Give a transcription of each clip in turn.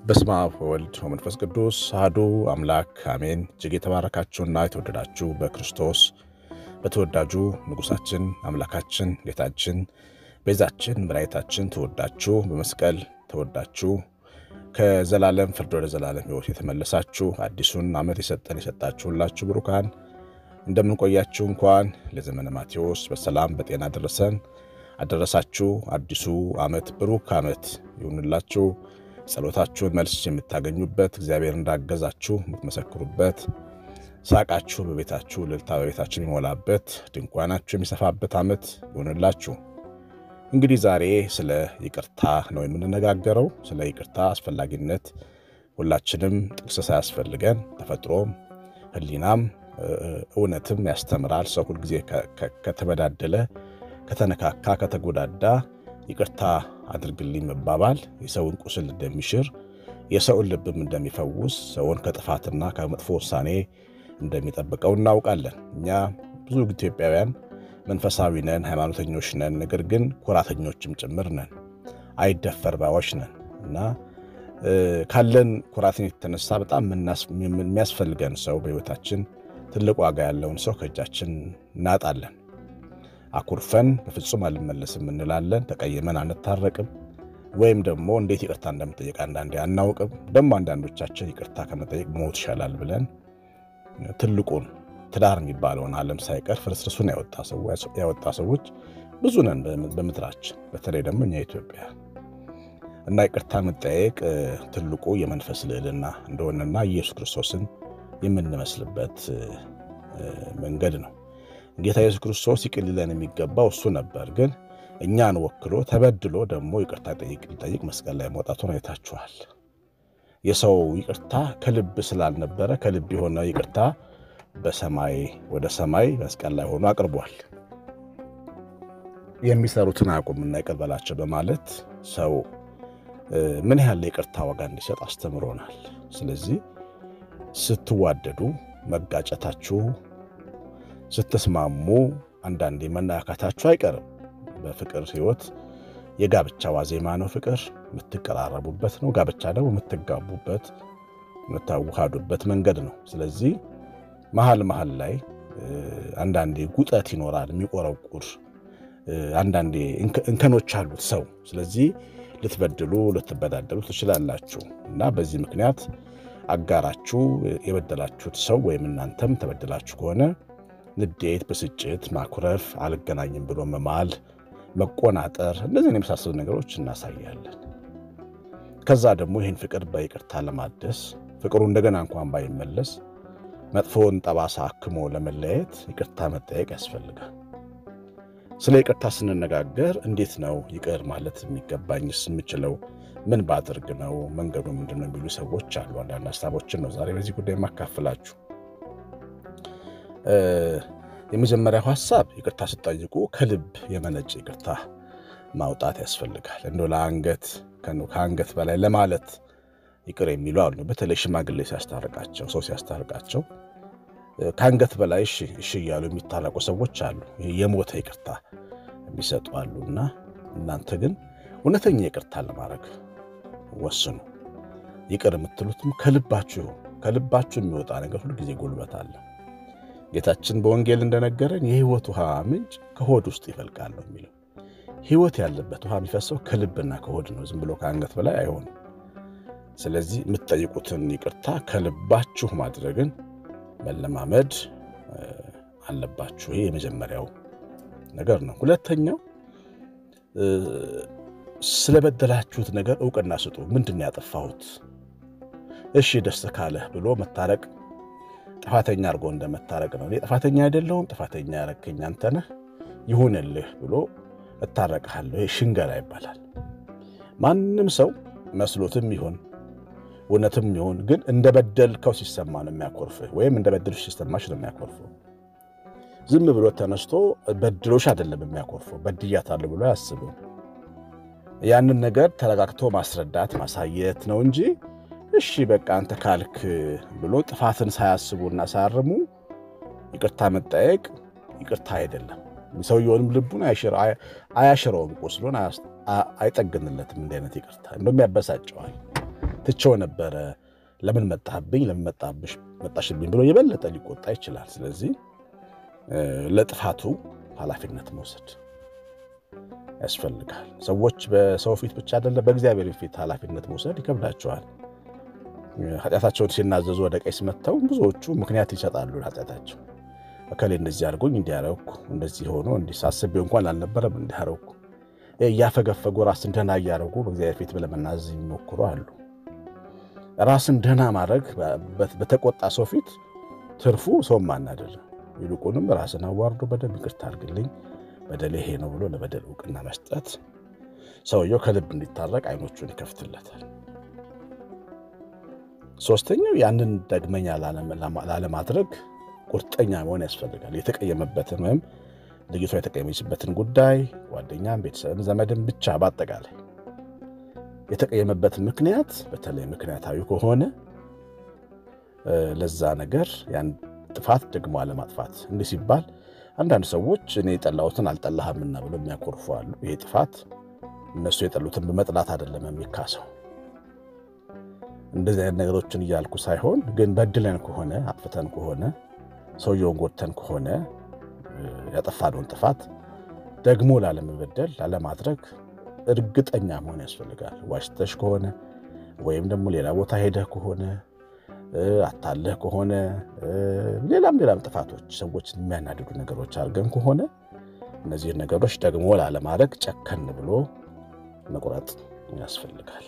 በስመ አብ ወወልድ ወመንፈስ ቅዱስ አሐዱ አምላክ አሜን። እጅግ የተባረካችሁና የተወደዳችሁ በክርስቶስ በተወዳጁ ንጉሣችን አምላካችን ጌታችን ቤዛችን መድኃኒታችን ተወዳችሁ በመስቀል ተወዳችሁ ከዘላለም ፍርድ ወደ ዘላለም ሕይወት የተመለሳችሁ አዲሱን ዓመት የሰጠን የሰጣችሁላችሁ ብሩካን እንደምንቆያችሁ እንኳን ለዘመነ ማቴዎስ በሰላም በጤና ደረሰን አደረሳችሁ። አዲሱ ዓመት ብሩክ ዓመት ይሁንላችሁ። ጸሎታችሁን መልስ የምታገኙበት እግዚአብሔር እንዳገዛችሁ የምትመሰክሩበት ሳቃችሁ በቤታችሁ እልልታ በቤታችሁ የሚሞላበት ድንኳናችሁ የሚሰፋበት ዓመት ይሁንላችሁ። እንግዲህ ዛሬ ስለ ይቅርታ ነው የምንነጋገረው። ስለ ይቅርታ አስፈላጊነት ሁላችንም ጥቅስ ሳያስፈልገን ተፈጥሮም ሕሊናም እውነትም ያስተምራል። ሰው ሁልጊዜ ከተበዳደለ፣ ከተነካካ፣ ከተጎዳዳ ይቅርታ አድርግልኝ መባባል የሰውን ቁስል እንደሚሽር የሰውን ልብም እንደሚፈውስ ሰውን ከጥፋትና ከመጥፎ ውሳኔ እንደሚጠብቀው እናውቃለን። እኛ ብዙ ኢትዮጵያውያን መንፈሳዊ ነን፣ ሃይማኖተኞች ነን። ነገር ግን ኩራተኞችም ጭምር ነን፣ አይደፈር ባዮች ነን እና ካለን ኩራትን የተነሳ በጣም የሚያስፈልገን ሰው በሕይወታችን ትልቅ ዋጋ ያለውን ሰው ከእጃችን እናጣለን። አኩርፈን በፍጹም አልመለስም እንላለን። ተቀይመን አንታረቅም። ወይም ደግሞ እንዴት ይቅርታ እንደምጠየቅ አንዳንዴ አናውቅም። ደግሞ አንዳንዶቻችን ይቅርታ ከመጠየቅ ሞት ይሻላል ብለን ትልቁን ትዳር የሚባለውን ዓለም ሳይቀር ፍርስርሱን ያወጣ ሰዎች ብዙ ነን በምድራችን፣ በተለይ ደግሞ እኛ ኢትዮጵያ እና ይቅርታ መጠየቅ ትልቁ የመንፈስ ልዕልና እንደሆነና ኢየሱስ ክርስቶስን የምንመስልበት መንገድ ነው። ጌታ ኢየሱስ ክርስቶስ ይቅር ሊለን የሚገባው እሱ ነበር። ግን እኛን ወክሎ ተበድሎ ደግሞ ይቅርታ ሊጠይቅ መስቀል ላይ መውጣቱን አይታችኋል። የሰው ይቅርታ ከልብ ስላልነበረ ከልብ የሆነ ይቅርታ በሰማይ ወደ ሰማይ መስቀል ላይ ሆኖ አቅርቧል። የሚሰሩትን አያውቁምና ይቅር በላቸው በማለት ሰው ምን ያህል ይቅርታ ዋጋ እንዲሰጥ አስተምሮናል። ስለዚህ ስትዋደዱ መጋጨታችሁ ስትስማሙ አንዳንዴ መነካካታችሁ አይቀርም። በፍቅር ሕይወት የጋብቻ ዋዜማ ነው። ፍቅር የምትቀራረቡበት ነው። ጋብቻ ደግሞ የምትጋቡበት የምታዋሃዱበት መንገድ ነው። ስለዚህ መሀል መሀል ላይ አንዳንዴ ጉጠት ይኖራል፣ የሚቆረቁር አንዳንዴ እንከኖች አሉት ሰው። ስለዚህ ልትበድሉ ልትበዳደሉ ትችላላችሁ እና በዚህ ምክንያት አጋራችሁ የበደላችሁት ሰው ወይም እናንተም ተበድላችሁ ከሆነ ንዴት፣ ብስጭት፣ ማኩረፍ፣ አልገናኝም ብሎ መማል፣ መቆናጠር እነዚህን የመሳሰሉ ነገሮች እናሳያለን። ከዛ ደግሞ ይህን ፍቅር በይቅርታ ለማደስ ፍቅሩ እንደገና እንኳን ባይመለስ መጥፎውን ጠባሳ አክሞ ለመለያየት ይቅርታ መጠየቅ ያስፈልጋል። ስለ ይቅርታ ስንነጋገር እንዴት ነው ይቅር ማለት የሚገባኝስ? የምችለው ምን ባድርግ ነው? መንገዱ ምንድን ነው? የሚሉ ሰዎች አሉ። አንዳንድ ሀሳቦችን ነው ዛሬ በዚህ ጉዳይ የማካፍላችሁ። የመጀመሪያው ሀሳብ ይቅርታ ስጠይቁ ከልብ የመነጭ ይቅርታ ማውጣት ያስፈልጋል። እንደ ለአንገት ከአንገት በላይ ለማለት ይቅር የሚሉ አሉ። በተለይ ሽማግሌ ሲያስታርቃቸው፣ ሰው ሲያስታርቃቸው ከአንገት በላይ እሺ እሺ እያሉ የሚታረቁ ሰዎች አሉ። የሞተ ይቅርታ የሚሰጡ አሉ። እና እናንተ ግን እውነተኛ ይቅርታ ለማድረግ ወስኑ። ይቅር የምትሉትም ከልባችሁ ይሁን። ከልባችሁ የሚወጣ ነገር ሁሉ ጊዜ ጉልበት አለ። ጌታችን በወንጌል እንደነገረን የሕይወት ውሃ ምንጭ ከሆድ ውስጥ ይፈልቃል ነው የሚለው። ሕይወት ያለበት ውሃ የሚፈሰው ከልብና ከሆድ ነው። ዝም ብሎ ከአንገት በላይ አይሆንም። ስለዚህ የምትጠይቁትን ይቅርታ ከልባችሁ ማድረግን መለማመድ አለባችሁ። ይሄ የመጀመሪያው ነገር ነው። ሁለተኛው ስለበደላችሁት ነገር እውቅና ስጡ። ምንድን ነው ያጠፋሁት? እሺ ደስ ካለህ ብሎ መታረቅ ጥፋተኛ አድርጎ እንደመታረቅ ነው። እኔ ጥፋተኛ አይደለሁም፣ ጥፋተኛ ያረከኝ አንተ ነህ፣ ይሁንልህ ብሎ እታረቅሃለሁ። ይሄ ሽንገላ ይባላል። ማንም ሰው መስሎትም ይሁን እውነትም ይሁን ግን እንደበደልከው ሲሰማ ነው የሚያኮርፍህ፣ ወይም እንደበደልሽ ሲሰማሽ ነው የሚያኮርፈው። ዝም ብሎ ተነስቶ በድሎሽ አይደለም የሚያኮርፈው፣ በድያታለሁ ብሎ አያስብም። ያንን ነገር ተረጋግቶ ማስረዳት ማሳየት ነው እንጂ እሺ በቃ አንተ ካልክ ብሎ ጥፋትን ሳያስቡና ሳያርሙ ይቅርታ መጠየቅ ይቅርታ አይደለም። ሰውየውንም ልቡን አያሽረውም፣ ቁስሉን አይጠግንለትም። እንዲህ አይነት ይቅርታ እንደውም ያበሳጨዋል። ትቼው ነበረ ለምን መጣህብኝ፣ ለምን መጣሽብኝ ብሎ የበለጠ ሊቆጣ ይችላል። ስለዚህ ለጥፋቱ ኃላፊነት መውሰድ ያስፈልጋል። ሰዎች በሰው ፊት ብቻ አይደለም በእግዚአብሔር ፊት ኃላፊነት መውሰድ ይከብዳቸዋል። ኃጢአታቸውን ሲናዘዙ ወደ ቀኝ መጥተው ብዙዎቹ ምክንያት ይሰጣሉ ኃጢአታቸው። እከሌ እንደዚህ አድርጎኝ እንዲያረኩ እንደዚህ ሆኖ እንዲህ ሳስቤው እንኳን አልነበረም እንዲያረኩ እያፈገፈጉ ራስን ደህና እያደረጉ በእግዚአብሔር ፊት ለመናዘዝ የሚሞክሩ አሉ። ራስን ደህና ማድረግ በተቆጣ ሰው ፊት ትርፉ ሰው ማናደር፣ ይልቁንም ራስን አዋርዶ በደንብ ይቅርታ አድርግልኝ በደል ይሄ ነው ብሎ ለበደል እውቅና መስጠት ሰውየው ከልብ እንዲታረቅ አይኖቹን ይከፍትለታል። ሶስተኛው ያንን ደግመኛ ላለማድረግ ቁርጠኛ መሆን ያስፈልጋል። የተቀየመበትን ወይም ልጅቷ የተቀየመችበትን ጉዳይ ጓደኛም፣ ቤተሰብም፣ ዘመድም ብቻ በአጠቃላይ የተቀየመበትን ምክንያት በተለይ ምክንያታዊ ከሆነ ለዛ ነገር ያን ጥፋት ደግሞ አለማጥፋት። እንዲህ ሲባል አንዳንድ ሰዎች እኔ የጠላሁትን አልጠላህምና ብሎ የሚያኮርፉ አሉ። ይሄ ጥፋት እነሱ የጠሉትን በመጥላት አይደለም የሚካሰው። እንደዚህ አይነት ነገሮችን እያልኩ ሳይሆን ግን በድለን ከሆነ አጥፍተን ከሆነ ሰውየውን ጎድተን ከሆነ ያጠፋነውን ጥፋት ደግሞ ላለመበደል ላለማድረግ እርግጠኛ መሆን ያስፈልጋል። ዋሽተሽ ከሆነ ወይም ደግሞ ሌላ ቦታ ሄደህ ከሆነ አታለህ ከሆነ ሌላም ሌላም ጥፋቶች ሰዎችን የሚያናድዱ ነገሮች አድርገን ከሆነ እነዚህን ነገሮች ደግሞ ላለማድረግ ጨከን ብሎ መቁረጥ ያስፈልጋል።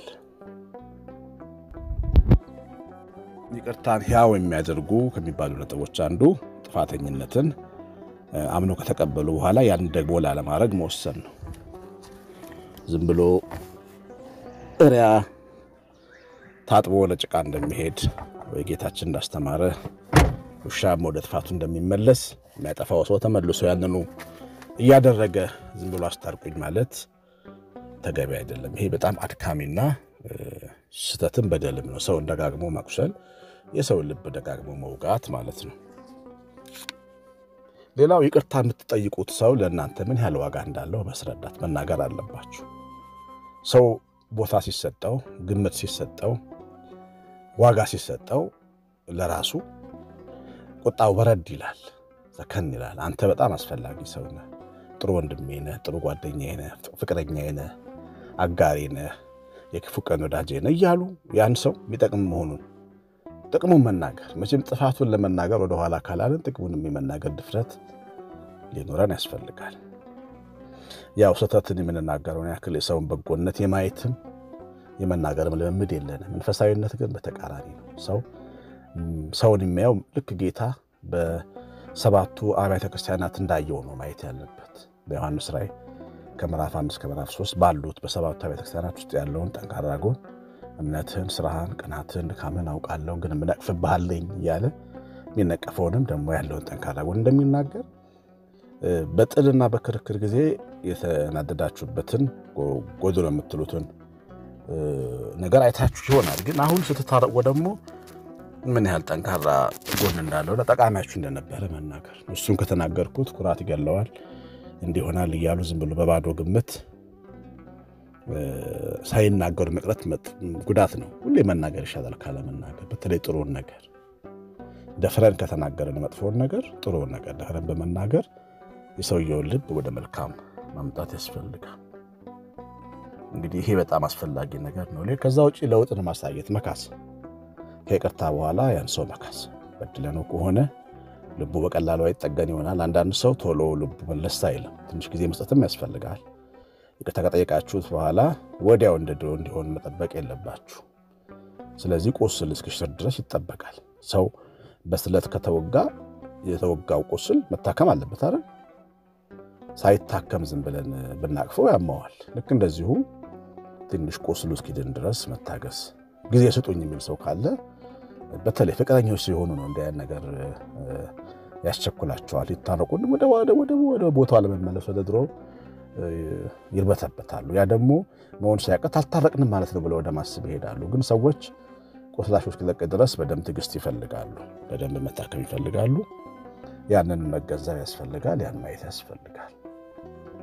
ይቅርታን ሕያው የሚያደርጉ ከሚባሉ ነጥቦች አንዱ ጥፋተኝነትን አምኖ ከተቀበሉ በኋላ ያን ደግሞ ላለማድረግ መወሰን ነው። ዝም ብሎ እሪያ ታጥቦ ወደ ጭቃ እንደሚሄድ ወይ ጌታችን እንዳስተማረ ውሻም ወደ ጥፋቱ እንደሚመለስ የሚያጠፋው ሰው ተመልሶ ያንኑ እያደረገ ዝም ብሎ አስታርቁኝ ማለት ተገቢ አይደለም። ይሄ በጣም አድካሚና ስህተትን በደልም ነው። ሰውን ደጋግሞ ማቁሰል፣ የሰውን ልብ ደጋግሞ መውጋት ማለት ነው። ሌላው ይቅርታ የምትጠይቁት ሰው ለእናንተ ምን ያህል ዋጋ እንዳለው መስረዳት መናገር አለባችሁ። ሰው ቦታ ሲሰጠው፣ ግምት ሲሰጠው፣ ዋጋ ሲሰጠው ለራሱ ቁጣው በረድ ይላል፣ ዘከን ይላል። አንተ በጣም አስፈላጊ ሰው ነህ፣ ጥሩ ወንድሜ ነህ፣ ጥሩ ጓደኛዬ ነህ፣ ፍቅረኛዬ ነህ፣ አጋሬ ነህ፣ የክፉ ቀን ወዳጄ ነህ እያሉ ያን ሰው የሚጠቅም መሆኑን ጥቅሙን መናገር መቼም ጥፋቱን ለመናገር ወደኋላ ካላልን ጥቅሙን የመናገር ድፍረት ሊኖረን ያስፈልጋል። ያው ስህተትን የምንናገረውን ያክል የሰውን በጎነት የማየትም የመናገርም ልምምድ የለንም። መንፈሳዊነት ግን በተቃራኒ ነው። ሰው ሰውን የሚያየው ልክ ጌታ በሰባቱ አብያተ ክርስቲያናት እንዳየው ነው ማየት ያለበት። በዮሐንስ ራእይ ከምዕራፍ አንድ እስከ ምዕራፍ ሶስት ባሉት በሰባቱ አብያተ ክርስቲያናት ውስጥ ያለውን ጠንካራ ጎን እምነትህን፣ ስራህን፣ ቅናትህን፣ ድካምን አውቃለሁ ግን የምነቅፍብሃለኝ እያለ የሚነቀፈውንም ደግሞ ያለውን ጠንካራ ጎን እንደሚናገር በጥልና በክርክር ጊዜ የተናደዳችሁበትን ጎድሎ የምትሉትን ነገር አይታችሁ ይሆናል። ግን አሁን ስትታረቁ ደግሞ ምን ያህል ጠንካራ ጎን እንዳለው ጠቃሚያችሁ እንደነበረ መናገር። እሱን ከተናገርኩት ኩራት ይገለዋል እንዲሆናል እያሉ ዝም ብሎ በባዶ ግምት ሳይናገሩ መቅረት ጉዳት ነው። ሁሌ መናገር ይሻላል ካለመናገር። በተለይ ጥሩን ነገር ደፍረን ከተናገርን መጥፎውን ነገር ጥሩውን ነገር ደፍረን በመናገር የሰውየውን ልብ ወደ መልካም ማምጣት ያስፈልጋል። እንግዲህ ይሄ በጣም አስፈላጊ ነገር ነው። ከዛ ውጭ ለውጥን ማሳየት መካስ፣ ከይቅርታ በኋላ ያን ሰው መካስ። በድለነው ከሆነ ልቡ በቀላሉ አይጠገን ይሆናል። አንዳንድ ሰው ቶሎ ልቡ መለስ አይልም። ትንሽ ጊዜ መስጠትም ያስፈልጋል። ይቅርታ ከጠየቃችሁት በኋላ ወዲያው እንደ ድሮ እንዲሆን መጠበቅ የለባችሁ። ስለዚህ ቁስል እስኪሽር ድረስ ይጠበቃል። ሰው በስለት ከተወጋ የተወጋው ቁስል መታከም አለበት አይደል? ሳይታከም ዝም ብለን ብናቅፈው ያማዋል። ልክ እንደዚሁ ትንሽ ቁስሉ እስኪድን ድረስ መታገስ፣ ጊዜ ስጡኝ የሚል ሰው ካለ በተለይ ፍቅረኞች ሲሆኑ ነው እንዲህ ዓይነት ነገር ያስቸኩላቸዋል። ይታረቁን ወደ ቦታው ለመመለስ ወደ ድሮ ይርበተበታሉ። ያ ደግሞ መሆን ሲያቀት አልታረቅንም ማለት ነው ብለው ወደ ማስብ ይሄዳሉ። ግን ሰዎች ቁስላቸው እስኪለቅ ድረስ በደንብ ትዕግስት ይፈልጋሉ፣ በደንብ መታከም ይፈልጋሉ። ያንን መገንዘብ ያስፈልጋል። ያን ማየት ያስፈልጋል።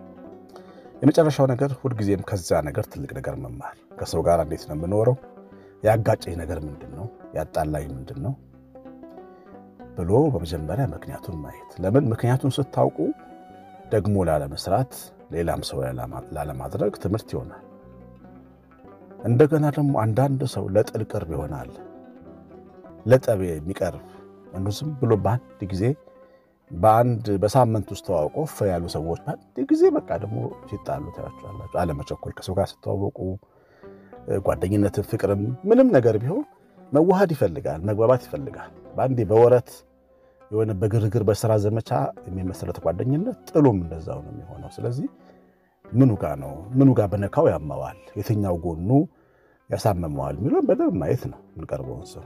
የመጨረሻው ነገር ሁልጊዜም ከዛ ነገር ትልቅ ነገር መማር። ከሰው ጋር እንዴት ነው የምኖረው? ያጋጨኝ ነገር ምንድን ነው? ያጣላኝ ምንድን ነው ብሎ በመጀመሪያ ምክንያቱን ማየት። ለምን ምክንያቱን ስታውቁ ደግሞ ላለመስራት፣ ሌላም ሰው ላለማድረግ ትምህርት ይሆናል። እንደገና ደግሞ አንዳንድ ሰው ለጥል ቅርብ ይሆናል። ለጠብ የሚቀርብ እንዱ ዝም ብሎ በአንድ ጊዜ በአንድ በሳምንት ውስጥ ተዋውቆ ፍ ያሉ ሰዎች በአንድ ጊዜ በቃ ደግሞ ሲጣሉ ታያቸዋላችሁ። አለመቸኮል ከሰው ጋር ስተዋወቁ ጓደኝነትን፣ ፍቅርም ምንም ነገር ቢሆን መዋሃድ ይፈልጋል፣ መግባባት ይፈልጋል። በአንዴ በወረት የሆነ በግርግር በስራ ዘመቻ የሚመሰረት ጓደኝነት ጥሉም እንደዛው ነው የሚሆነው። ስለዚህ ምኑ ጋ ነው ምኑ ጋር በነካው ያመዋል፣ የትኛው ጎኑ ያሳመመዋል የሚለውን በደንብ ማየት ነው የምንቀርበውን ሰው።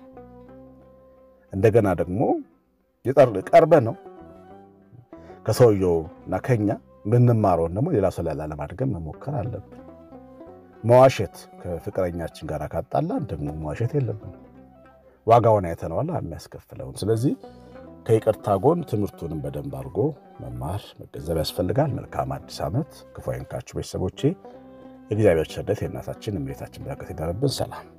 እንደገና ደግሞ ቀርበ ነው ከሰውየው እና ከኛ ምንማረውን ደግሞ ሌላ ሰው ላይ ላለማድገም መሞከር አለብን። መዋሸት ከፍቅረኛችን ጋር ካጣላን ደግሞ መዋሸት የለብንም። ዋጋውን አይተነዋል የሚያስከፍለውን። ስለዚህ ከይቅርታ ጎን ትምህርቱንም በደንብ አድርጎ መማር መገንዘብ ያስፈልጋል። መልካም አዲስ ዓመት። ክፉ አይንካችሁ ቤተሰቦቼ። የእግዚአብሔር ቸርነት የእናታችን እመቤታችን በረከት ይደርብን። ሰላም